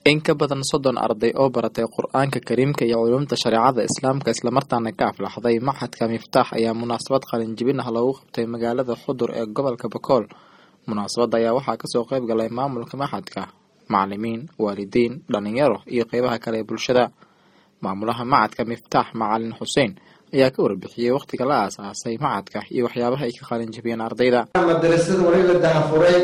in ka badan soddon arday oo baratay qur-aanka kariimka iyo culumta shareecada islaamka islamarkaana ka aflaxday maxadka miftaax ayaa munaasabad qalinjibin ah loogu qabtay magaalada xudur ee gobolka bakool munaasabadda ayaa waxaa kasoo qeyb galay maamulka maxadka macalimiin waalidiin dhalinyaro iyo qeybaha kale ee bulshada maamulaha macadka miftaax macalin xuseen ayaa ka warbixiyey wakhtiga la aasaasay macadka iyo waxyaabaha ay ka qalinjibiyeen ardayda madarasada waliba dahafuray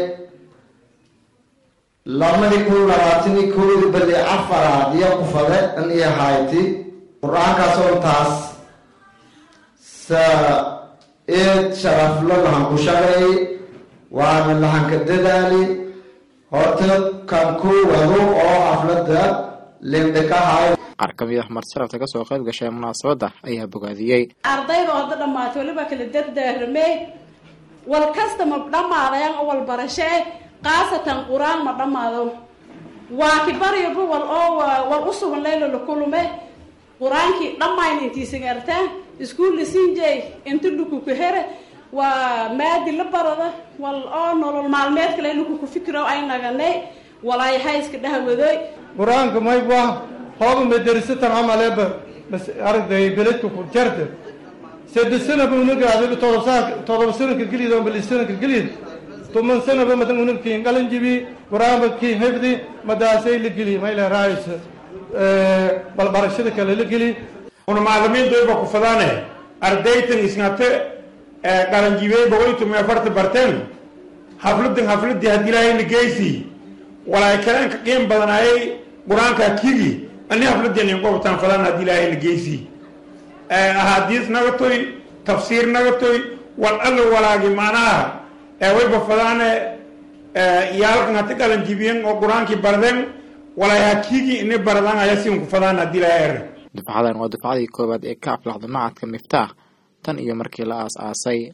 lamadii kun labaatanii kowdi bali afaraad iyo kufade in iyo hayti qur-aankaasoo taas sa eed sharaflo lahanku shaqay waana lahanka dadaali horta kan ku wado oo xaflada lindhikahay qaar ka mid ah marsharafta kasoo qayb gashay munaasabadda ayaa bogaadiyey ardayda hadda dhammaatay waliba kala dardaaramey wal kasta ma dhammaadayan oo wal barashee khaasatan qur-aan ma dhammaado waa kibaryaba wal oo wal u sugan laylo la kulume qur-aankii dhammayn intiisagartaa iskuulla sinjey inta dhukuku here waa maadi la barada wal oo nolol maalmeedka laylo kuku fikiro ay naganay walaay hayska dhahawadoy qur-aanka mayba hooba madarasatan camaleba bas arday beledka ku jarta saddex sanaba unagaado todoba todoba sanadka geliyad oo bali sanadka geliyad toban sanaba madan unagkiin qalanjibi qur-aanba kii hifdi madaasay la geli mayla raaysa balbarashada kale la geli una macalimiintayba ku fadaane ardaytan isnate qalanjibey boqolitumi afarta barteen hafladan hafladii haddii ilaahayna geysi walaay kaleen ka qiim badanaayay qur-aanka kigi ani hafladeen inqobtaan fadaan haddii ilaahayna geysi ahaadiis nagatoy tafsiir nagatoy wal alla walaagi macnaha wayba fadaane iyaalkan hati qalanjibiyen oo qur-aankii bardeen walaay hakigi ini bardaan aya sinku fadaan haddii ilaahay er dufcadan waa dufcadii koowaad ee ka aflaxda macadka miftaax tan iyo markii la aas-aasay